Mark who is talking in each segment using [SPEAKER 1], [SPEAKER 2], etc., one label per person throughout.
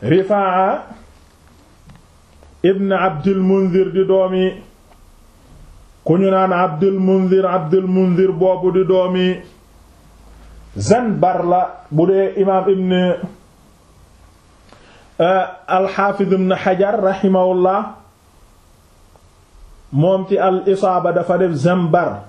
[SPEAKER 1] rifaa ibn abdul munzir di doomi ku ñu naan abdul munzir abdul munzir boobu di doomi zanbar la bu dee imaam ibn alxaafid ibn xajar raximahullah moom ci al isaaba dafa def zanbar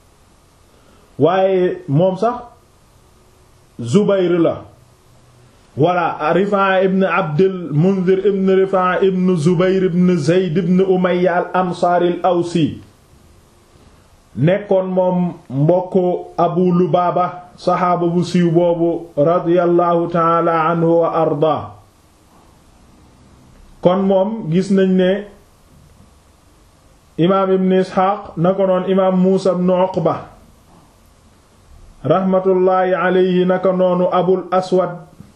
[SPEAKER 1] waaye moom sax zubayr la walla rifaa ibn abdul munzir ibn rifaa ibn zubayr ibn zeyd ibn umayya al ansaari al awsi nekkoon moom mbokku abu lubaaba saxaaba bu siiw boobu radiyallahu taala anhu wa arda kon moom gis nañ ne imaam ibn isxaaq na ko noon imaam muusa ibn uqba raxmatullaahi alayhi naka noonu abul aswad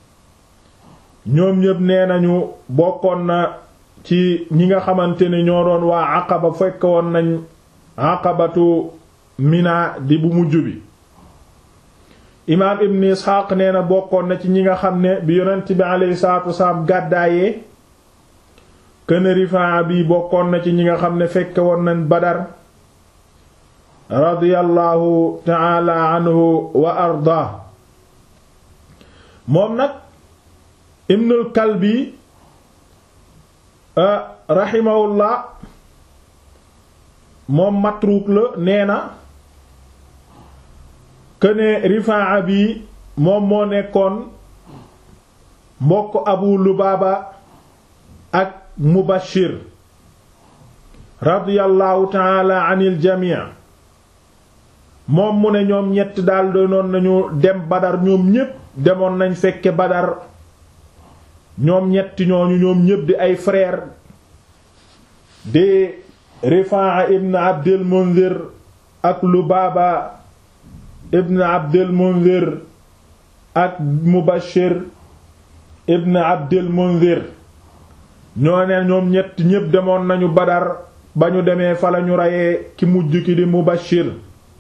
[SPEAKER 1] ñoom ñépp nee nañu bokkoon na ci ñi nga xamante ne ñoo doon waa aqaba fekk woon nañ aqabatu mina di bu mujj bi imaam ibn isxaaq nee na bokkoon na ci ñi nga xam ne bi yonent bi alayhi salaatu wasalaam gàddaayee këne rifaa bi bokkoon na ci ñi nga xam ne fekke woon nañ badar radiyallahu taala anhu wa arda moom nag ibnul kalbi rahimahullah moom matruuk la nee na këne rifaa bi moom moo nekkoon mbokk abu lubaaba ak mubashir radiyallahu taala anil jamii moom mu ne ñoom ñett daal doonoon nañu dem badar ñoom ñépp demoon nañ fekke badar ñoom ñetti ñooñu ñoom ñépp di ay frère di rifaa ibn abdil munzir ak lubaaba ibn abdil munzir ak mubashir ibn abdil munzir ñoo ne ñoom ñett ñépp demoon nañu badar ba ñu demee fa lañu reyee ki mujj ki di mubashir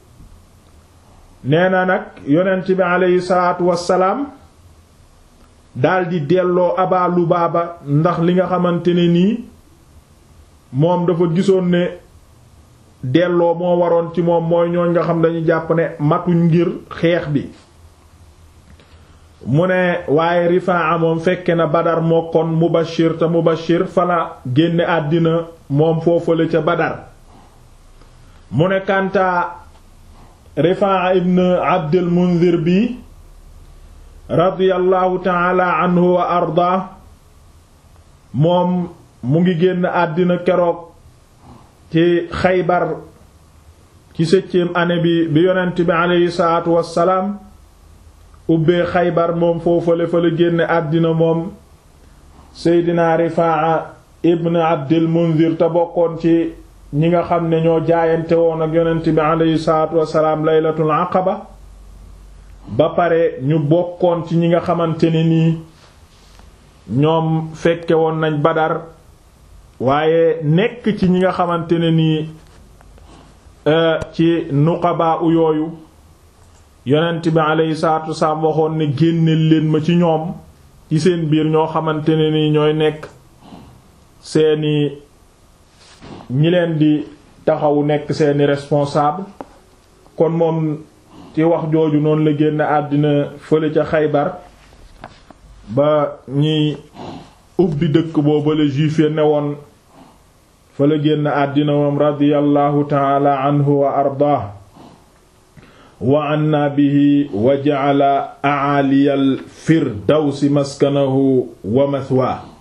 [SPEAKER 1] nee na nag yonent bi aleyhi salaatu wassalaam daldi delloo aba lubaaba ndax li nga xamante ne nii moom dafa gisoon ne delloo moo waroon ci moom mooy ñooñ nga xam dañu jàpp ne matuñ ngir xeex bi mu ne waaye rifaa moom fekke na badar moo kon mubashir te mubashir fala génne àddina moom foofale ca badar mu ne kantaa rifaa ibn abdul munzir bi radiyallahu taala anhu wa arda moom mu ngi génn àddina keroog ci xaybar ci septième année bi bi yonent bi aleyhi salaatu wassalaam ubbee xaybar moom foofale fa la génne àddina moom seydina rifaa ibn abdil munzir te bokkoon ci ñi nga xam ne ñoo jaayante woon ak yonent bi aleyhi salaatu wassalaam laylatul aqaba ba pare ñu bokkoon ci ñi nga xamante ne nii ñoom fekke woon nañ badar waaye nekk ci ñi nga xamante ne nii ci nuqaba u yooyu yonent bi aleyhi salaatu wassalaam waxoon ne génneel leen ma ci ñoom ci seen biir ñoo xamante ne nii ñooy nekk seeni ñi leen di taxawu nekk seeni responsable kon moom ci wax jooju noonu la génn àddina fële ca xaybar ba ñiy ubbi dëkk boobu la juif ya newoon fa la génn àddina moom radiyallahu taala anhu wa ardaah wa anna bihi wa ja'ala a'aliyal firdawsi maskanahu wa mathwaa